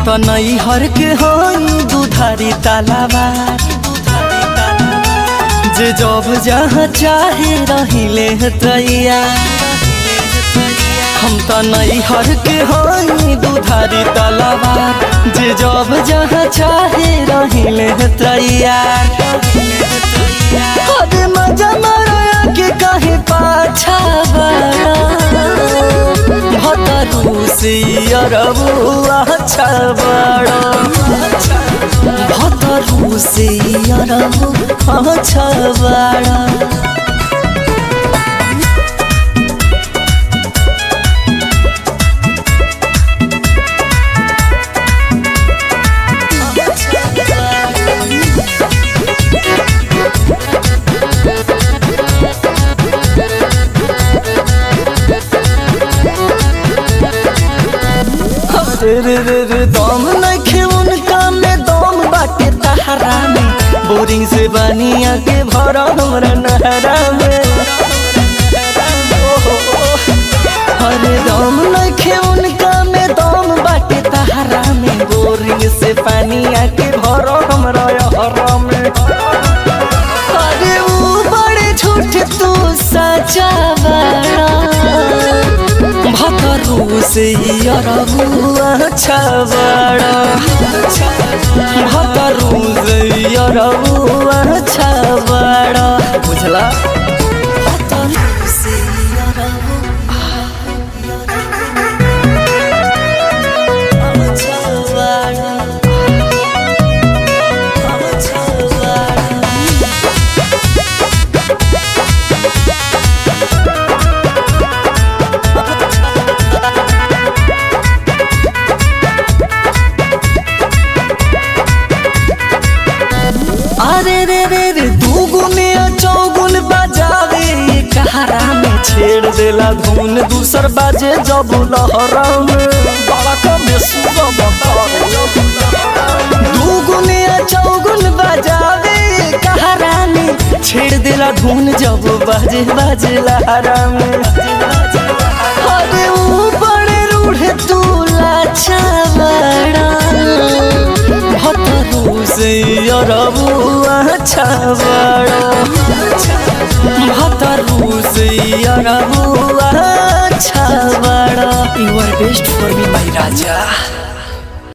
त नैहर के हई दुधारी तालाबार जे जब जहाँ चाहे रहिले तैया हम त नैहर के हई दुधारी तालाबार जे जब जहाँ चाहे रहिले तैयार अरे मजा मारा के कहे पाछा बड़ा भतरू से अरबुआ छबड़ा भतरू से अरबुआ छबड़ा रे रे रे रे दम नखे उनका में दम बाटे तहरा में बोरिंग से बनिया के भरा हमरा नहरा में ओहो, अरे दम नखे उनका में दम बाटे तहरा में बोरिंग से पानिया के भरा हमरा हरा में अरे ऊ बड़े झूठ तू सचा बड़ा भतरू से अरबुआ छबड़ा भतरू से अरबुआ छबड़ा बुझला भतरू से अरबुआ छबड़ा छबड़ा अरे रे रे रे दू गुने चौगुन बजावे कहारा में छेड़ देला धुन दूसर बाजे जब लहरा में बड़ा कमे सुगा दू गुने चौगुन बजावे कहारा में छेड़ देला धुन जब बाजे बाजे लहरा में अरे ऊ बड़े रूढ़ तू लाचा बड़ा भतरू से अरबुआ छबड़ा भतरू से अरबुआ छबड़ा you are best for me my Raja